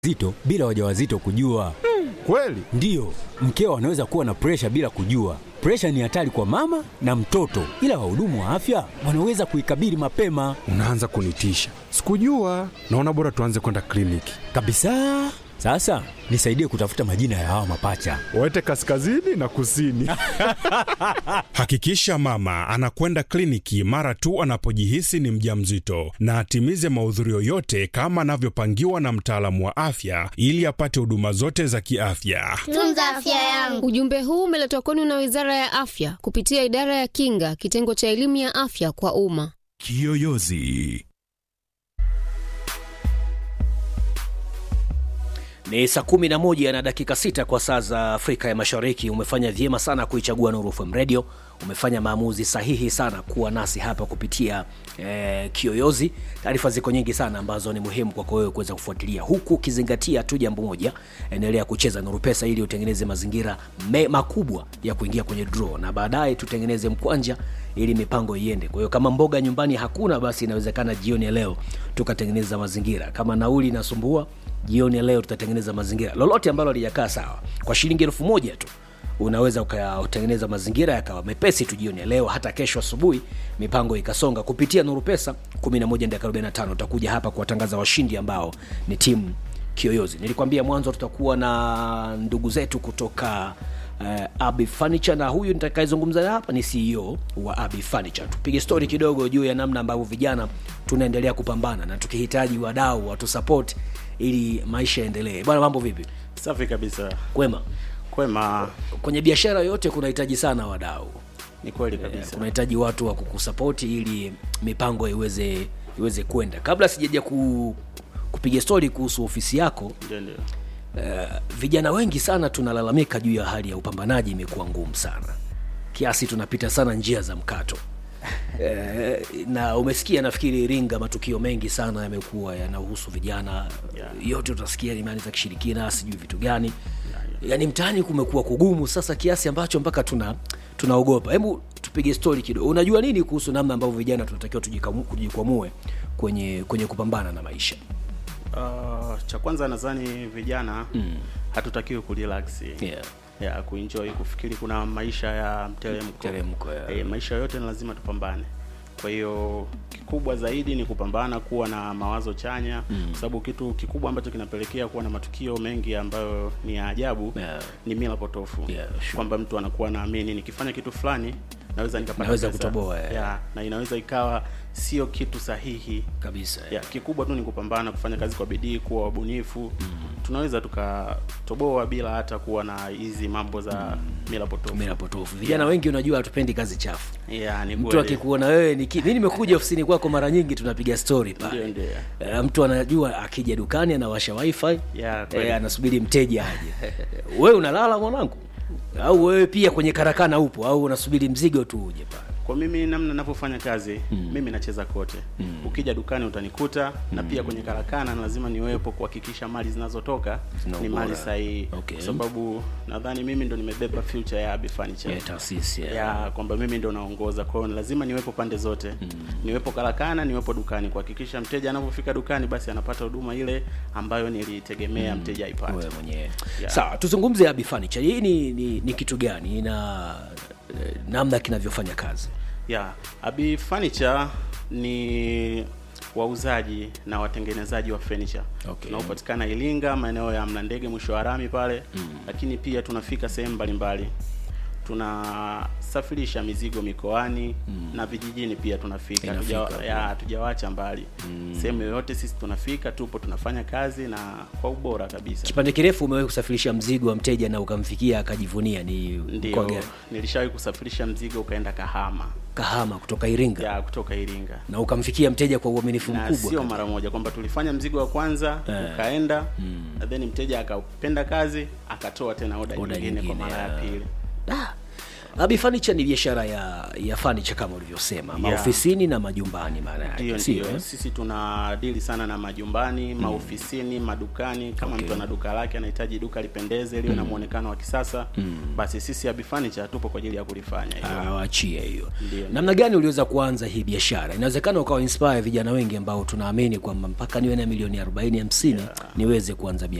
zito bila wajawazito kujua. Kweli? Ndiyo, mkeo anaweza kuwa na presha bila kujua. Presha ni hatari kwa mama na mtoto, ila wahudumu wa afya wanaweza kuikabili mapema Unaanza kunitisha. Sikujua. Naona bora tuanze kwenda kliniki. kabisa. Sasa nisaidie kutafuta majina ya hawa mapacha. Waete kaskazini na kusini. Hakikisha mama anakwenda kliniki mara tu anapojihisi ni mjamzito na atimize mahudhurio yote kama anavyopangiwa na mtaalamu wa afya ili apate huduma zote za kiafya. Tunza afya yangu. Ujumbe huu umeletwa kwenu na Wizara ya Afya kupitia Idara ya Kinga, kitengo cha elimu ya afya kwa umma. Kiyoyozi. Ni saa kumi na moja na dakika sita kwa saa za Afrika ya Mashariki. Umefanya vyema sana kuichagua Nuru FM Radio. Umefanya maamuzi sahihi sana kuwa nasi hapa kupitia eh, Kiyoyozi. Taarifa ziko nyingi sana ambazo ni muhimu kwako wewe kuweza kufuatilia, huku ukizingatia tu jambo moja, endelea kucheza Nuru Pesa ili utengeneze mazingira me, makubwa ya kuingia kwenye draw, na baadaye tutengeneze mkwanja ili mipango iende. Kwa hiyo kama mboga nyumbani hakuna, basi inawezekana jioni ya leo tukatengeneza mazingira. Kama nauli inasumbua jioni ya leo tutatengeneza mazingira lolote ambalo halijakaa sawa kwa shilingi elfu moja tu unaweza ukatengeneza mazingira yakawa mepesi tu jioni ya leo hata kesho asubuhi mipango ikasonga kupitia nuru pesa 11 utakuja hapa kuwatangaza washindi ambao ni timu kiyoyozi nilikwambia mwanzo tutakuwa na ndugu zetu kutoka uh, Abi Furniture na huyu nitakayezungumza hapa ni CEO wa Abi Furniture. Tupige story kidogo juu ya namna ambavyo vijana tunaendelea kupambana na tukihitaji wadau watu support ili maisha yaendelee. Bwana, mambo vipi? Safi kabisa. Kwema. Kwema, Kwenye biashara yote kunahitaji sana wadau, ni kweli Eh, kabisa. kunahitaji watu wa kukusapoti ili mipango iweze iweze kwenda. Kabla sijaja ku, kupiga story kuhusu ofisi yako, Ndio, ndio. uh, vijana wengi sana tunalalamika juu ya hali ya upambanaji imekuwa ngumu sana kiasi tunapita sana njia za mkato Eh, na umesikia nafikiri Iringa matukio mengi sana yamekuwa yanahusu vijana Yeah. yote utasikia imani za kishirikina sijui vitu gani yaani mtaani kumekuwa kugumu sasa kiasi ambacho mpaka tuna tunaogopa hebu tupige stori kidogo unajua nini kuhusu namna ambavyo vijana tunatakiwa tujikamu- tujikwamue kwenye kwenye kupambana na maisha Uh, cha kwanza nadhani vijana hatutakiwi kurelax yeah. ya kuenjoy kufikiri kuna maisha ya mteremko. Mteremko, ya. Eh, maisha yote ni lazima tupambane. Kwa hiyo kikubwa zaidi ni kupambana kuwa na mawazo chanya kwa sababu kitu kikubwa ambacho kinapelekea kuwa na matukio mengi ambayo ni ya ajabu Yeah. ni mila potofu Yeah, sure. kwamba mtu anakuwa naamini nikifanya kitu fulani naweza nikapata Naweza pesa. kutoboa, yeah. yeah, na inaweza ikawa sio kitu sahihi kabisa ya kikubwa tu ni kupambana kufanya kazi kwa bidii kuwa wabunifu tunaweza tukatoboa bila hata kuwa na hizi mambo za mila potofu mila potofu vijana wengi unajua hatupendi kazi chafu yeah, ni mtu kweli. akikuona wewe ni ki- mi nimekuja ofisini kwako mara nyingi tunapiga story Ndio, pale ndio. Eh, mtu anajua akija dukani anawasha wifi Yeah, kweli. eh, anasubiri mteja aje wewe unalala mwanangu au wewe pia kwenye karakana upo au unasubiri mzigo tu uje pale kwa mimi namna ninavyofanya kazi mimi nacheza kote ukija dukani utanikuta na pia kwenye karakana lazima niwepo kuhakikisha mali zinazotoka Zina ni ubora. mali sahihi Okay. kwa sababu nadhani mimi ndo nimebeba future ya Abi Furniture ya taasisi ya- ya kwamba mimi ndo naongoza kwa hiyo ni lazima niwepo pande zote niwepo karakana niwepo dukani kuhakikisha mteja anapofika dukani basi anapata huduma ile ambayo nilitegemea mteja aipate wewe mwenyewe Yeah. sawa tuzungumze Abi Furniture hii ni, ni, ni kitu gani na eh, namna kinavyofanya kazi ya Abi Furniture ni wauzaji na watengenezaji wa furniture Okay. tunaopatikana Iringa maeneo ya Mlandege mwisho wa rami pale lakini pia tunafika sehemu mbalimbali tunasafirisha mizigo mikoani na vijijini pia tunafika Inafika Hatuja- pia. ya hatujawacha mbali sehemu yoyote sisi tunafika tupo tunafanya kazi na kwa ubora kabisa kipande kirefu umewahi kusafirisha mzigo wa mteja na ukamfikia akajivunia ni mkoa ndio gani nilishawahi kusafirisha mzigo ukaenda Kahama kahama kutoka iringa ya kutoka Iringa na ukamfikia mteja kwa uaminifu na mkubwa sio mara moja kwamba tulifanya mzigo wa kwanza Eh. ukaenda na then mteja akapenda kazi akatoa tena oda Oda nyingine kwa nyingine, mara ya ya. pili Ah, Abi Furniture ni biashara ya ya furniture kama ulivyosema, maofisini na majumbani maana Ndio, yake, sio? ndio. eh? Sisi tuna dili sana na majumbani, maofisini, madukani. Kama Okay. mtu ana duka lake anahitaji duka lipendeze liwe na muonekano wa kisasa, basi sisi Abi Furniture tupo kwa ajili ya kulifanya hilo. Ah, waachie hiyo. Ndio. Namna gani uliweza kuanza hii biashara? Inawezekana ukawa inspire vijana wengi ambao tunaamini kwamba mpaka niwe na milioni 40 50 niweze kuanza biashara.